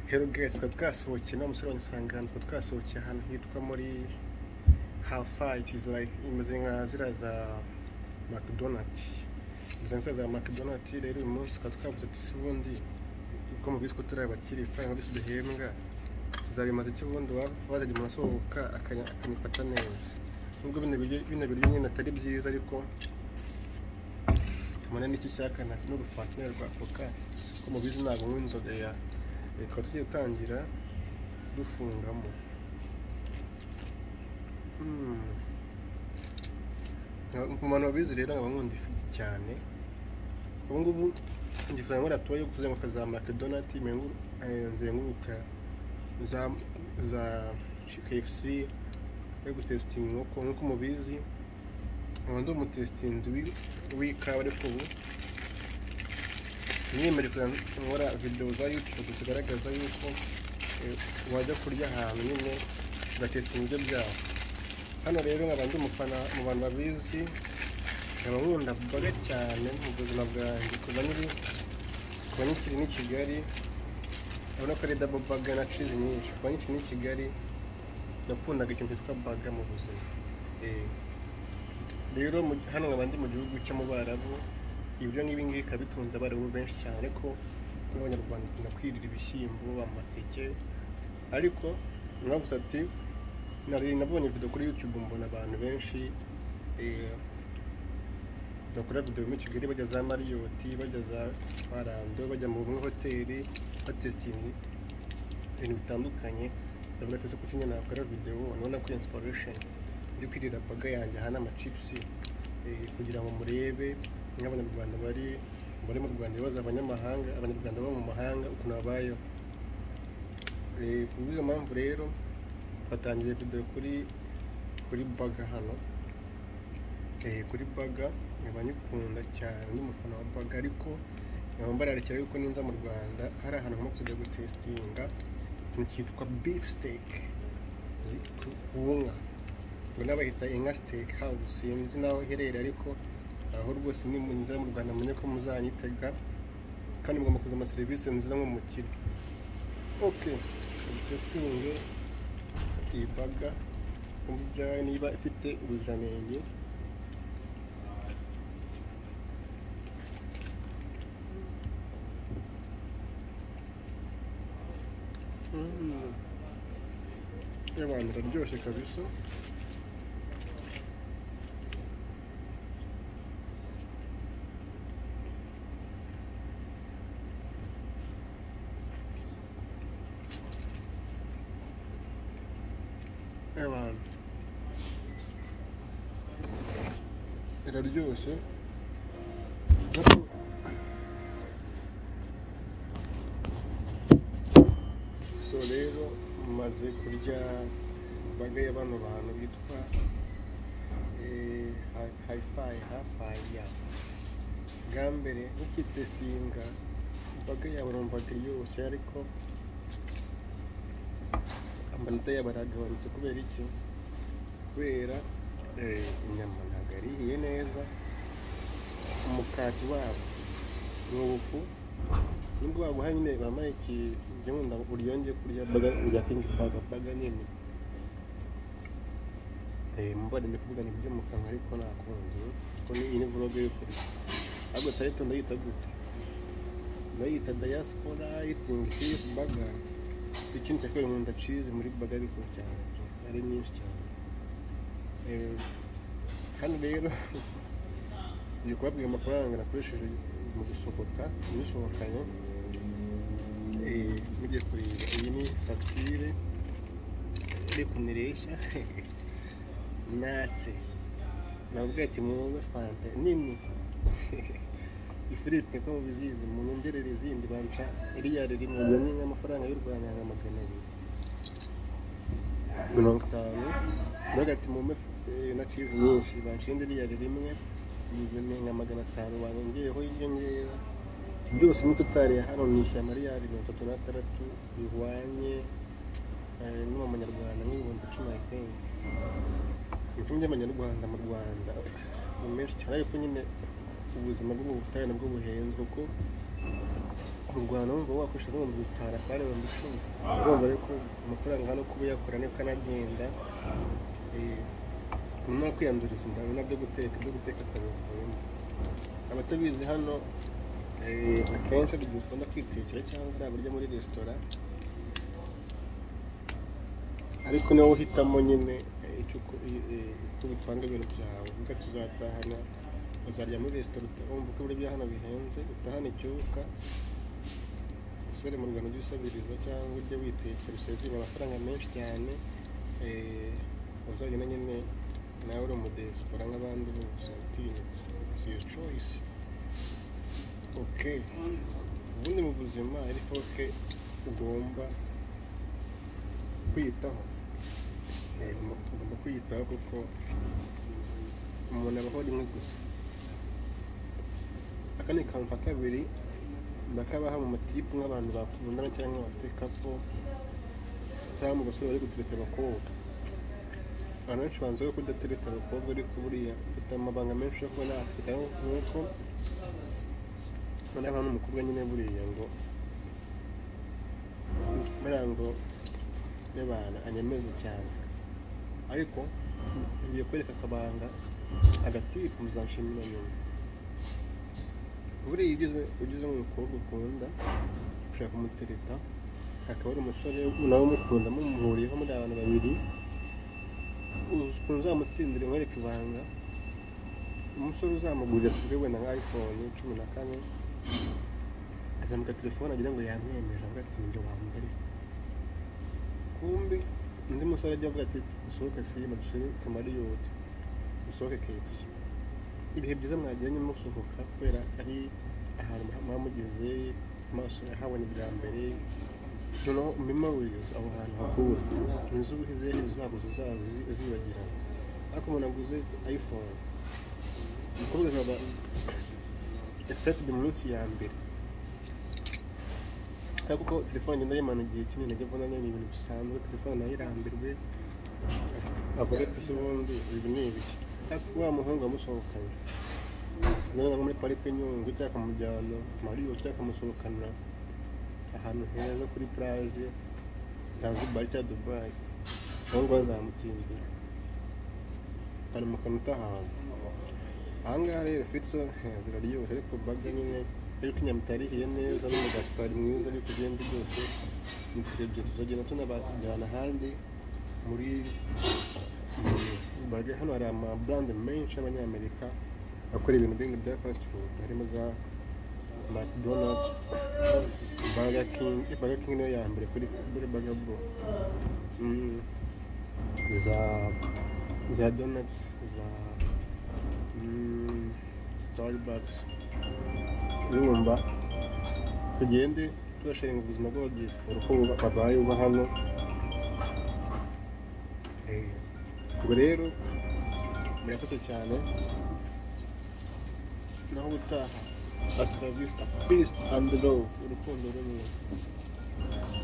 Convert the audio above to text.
hero guys twari twasohokeye no musore wansanga ahantu twari twasohokeye ahantu hitwa muri hafa it is like imeze nka ziriya za mcdonald imeze nka za mcdonald rero uyu munsi twari twavuze ati se ubundi uko mubizi ko turi abakiri ifaranga byose duhembwa tuzabimaze icyo ubundi waba wazajya umuntu asohoka akanya- akamufata neza nubwo bino biryo bino biryo nyine atari byiza ariko kamara n'iki cyakana n'urufantineri rwa koka ko mubizi ntabwo nywa inzoga ya Eh, tukaba tugiye gutangira dufungamo Hmm. Nka- ku bantu babizi rero nkaba nkunda ifiriti cyane ubu ngubu igifaranga baratoye yo kuzenguruka za makedonati nzenguruka za za kfc yo gutesitinga inkoko nk'uko mubizi nkaba ndi umutesitinzi wi- w'ikawa ariko ubu niyemeje kujya nkora videwo za yutube zigaragaza yuko eh, wajya kurya ahantu nyine ugatesita ibiryo byawe hano rero nkaba ndi umufana mu bantu babizi nkaba nkunda burger cyane mu buzima bwanjye kuva nyiri kuva nyikiri n'i kigali urabona ko ari double burger na cheese nyinshi kuva nyikiri n'i kigali nakundaga ikintu cyitwa burger mu buzima Eh, rero mu- hano nkaba ndi mu gihugu cyo mu Barabu ibyo ngibi ngibi bikaba bitunze abarimu benshi cyane ariko n'abanyarwanda bakunda kwirira ibishyimbo amateke ariko mwavuze ati nari nabonye video kuri youtube mbona abantu benshi eh, bakora video muri kigali bajya za mariyoti bajya za marando bajya mu bumwe hoteli batesitingi ibintu bitandukanye ndavuga ati ese kuki nyine nakora video nabona ko inspiration ndi kwirira baga yanjye aha n'amacipsi eh, kugira ngo murebe nk'abanyarwanda bari bari mu rwanda ibibazo abanyamahanga abanyarwanda baba mu mahanga ukuntu babayeho Eh, ku bw'iyo mpamvu rero batangiye video kuri kuri baga hano Eh, kuri baga nkaba nyikunda cyane ndi umufana wa baga ariko nkaba mbararekera yuko ninza mu rwanda hari ahantu nkamo kujya gutesitinga ikintu cyitwa beef steak zi- ku ku nka ngo n'abahita inka steak house sinzi naho iherereye ariko aho rwose ni mu nzira mu rwanda mumenye ko muzanyitega kandi mugomba kuza amaserivisi nziza nk'umukire ok testinge iyi baga kumva ibyawe niba ifite ubuziranenge Mm. Abantu bararyoshye kabisa abantu iraryoshye ariko so rero maze kurya imbaga y'abano bantu bitwa eh, hi- hayifayi hafayi ya bwa mbere ukitesitinga imbaga yabo numvaga iryoshye ariko amanota yabo aragabanutse kubera iki kubera eh, inyama ntabwo yarihiye neza umukati wabo ni ubufu nubwo baguha nyine bambaye iki njye nkunda uryongeye kurya baga urya kingi baga baga nyine eh mubare ndi kuvuga ni ibyo mu kanwa ariko nakunze kuko ni iyi ni vlog yo kurya ahubwo tayitu ndayita gute ndayita diaspora eating cheese burger ikindi cyakorewe nkunda cheese muri burger ariko cyane pe, ari nyinshi cyane eh hano rero ndi kubabwira amafaranga nakoresheje mu gusohoka nisohokanye eh, mugiye kureba iyi ni fagitire iri kunireshya natse nababwira ati muze fanta nini ifiriti ko mubizizi mu nyongerere izindi banca iriyari rimwe iyo ni nk'amafaranga y'u rwanda nka magana abiri mirongo itanu navuga ati mumpe eh, na cizi nyinshi banshinde iriyari rimwe ibihumbi nka magana atanu barungeyeho inyongera byose muri totari ya hano ni ijana miliyari mirongo itatu n'atandatu bihwanye eh, no mu manyarwanda nk'ibihumbi icumi i think ibicumi by'amanyarwanda mu rwanda ni menshi cyane ariko nyine ubuzima bwo mu butayu nabwo buhenze kuko kurwana wumva wakoresha ibihumbi bitanu atari ibihumbi icumi urumva rero ko amafaranga hano kuba yakora nibwo anagenda Eh, no kwiyanduriza inda ari nabyo guteka ibyo guteka akabivuyemo abatabizi hano eh, akenshi hari igihe ukunda kwitekera cyangwa hari abarya muri resitora ariko niwe uhitamo nyine eh, icyo uko- i- i- uko ubipanga ibintu byawe uvuga tuzatahana uzarya muri resitora uta- wumva ko ibiryo hano bihenze utahana icyuka usubire mu rwanda ujye usabiriza cyangwa ujye witekera usevinga amafaranga menshi cyane eh, uzagenda nyine nawe uri umudesipora nk'abandi bose utinyutse it's your choice okay ubundi mu buzima ari foke ugomba kwiyitaho Eh, ugomba- ugomba kwiyitaho kuko umuntu abaho rimwe gusa aka ni kantu ka kabiri ndakabaha mu matipu nk'abantu bakundana cyangwa bafite kapo cyangwa mu basore bari gutereta abakobwa abantu benshi banze ko kudatereta abakobwa ariko buriya bafite amabanga menshi yo kuba natereta nk'uko muri abantu umukobwa nyine buriya ngo buriya ngo y'abantu anyemeze cyane ariko ngiye kwereka akabanga agatipu muzanshimira nyuma buriya iyo ugeze ugeze mu mukobwa ukunda ushaka kumutereta akaba ari umusore nawe umukunda mumuhuriyeho muri abantu babiri uzi ukuntu uzamutsindira umwereka ibanga umusore uzamugurira kuri wenda nka iphone cumi na kane azamuka telefone agira ngo yamwemeje avuga ati njye wambere kumbi undi musore ajya avuga ati usohoke sima dusohoke mariyoti usohoke kepsi ibihe byiza mwagiranye musohoka kubera ari ahantu mwamugeze amaso yahabonye bwa mbere noneho memories aho hantu hakuwe inzu uhize inzu ntabwo zizibagirana ariko umuntu aguze iphone umukobwa azaba excited mu minsi ya mbere ariko uko telefone igenda yimana igihe kinini ajya abona ni ibintu bisanzwe telefone nayo irambirwe avuga ati se ubundi ibi ni ibiki ariko wa muhungu wamusohokanye ugereranya nko muri parike nyungwe cyangwa akamujyana mariyo cyangwa akamusohokana ahantu heza kuri plage zanzibar cyangwa dubayi aho ngaho zamutsindira hari mu kanwa utahantu aha ngaha rero fitso ziraryoshye ariko baga nyine ariko inyama itarihiye neza n'umugati utari mwiza ariko ugenda byose ni turebye tuzagenda tunabajyana ahandi muri bage hano hari amaburande menshi y'abanyamerika akora ibintu bimwe bya fast food harimo za mcdonald burger king burger king niyo ya mbere kuri kuri burger bro Mm. za za donuts za mm, starbucks yumva tugende tubasharinga ubuzima bw'abadiyesipora uko buba- babaye uba hano Eh, ubwo rero murakoze cyane naho ubutaha asitabisita pisite andi love urukundo rumwe